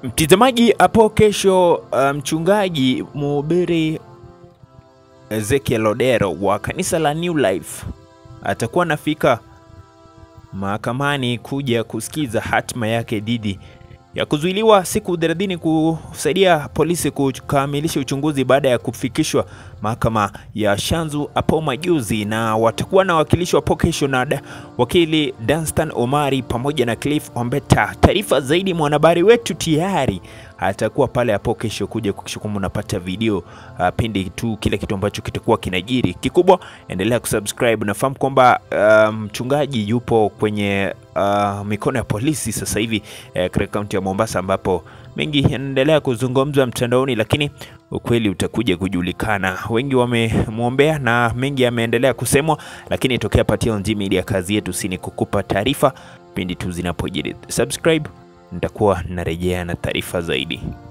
Mtazamaji, hapo kesho uh, mchungaji mhubiri Ezekiel Odero wa kanisa la New Life atakuwa anafika mahakamani kuja kusikiza hatima yake dhidi ya kuzuiliwa siku 30 kusaidia polisi kukamilisha uchunguzi baada ya kufikishwa mahakama ya Shanzu hapo majuzi, na watakuwa na wakilishi hapo kesho na da, wakili Danstan Omari pamoja na Cliff Ombeta. Taarifa zaidi mwanahabari wetu tayari atakuwa pale hapo kesho kuja kuhakikisha kwamba unapata video uh, pindi tu kile kitu ambacho kitakuwa kinajiri. Kikubwa endelea kusubscribe. Nafahamu kwamba mchungaji um, yupo kwenye uh, mikono ya polisi sasa hivi eh, katika kaunti ya Mombasa ambapo mengi yanaendelea kuzungumzwa mtandaoni, lakini ukweli utakuja kujulikana. Wengi wamemwombea na mengi yameendelea kusemwa, lakini tokea Patia Onji Media, kazi yetu si ni kukupa taarifa pindi tu zinapojiri. Subscribe, nitakuwa narejea na taarifa zaidi.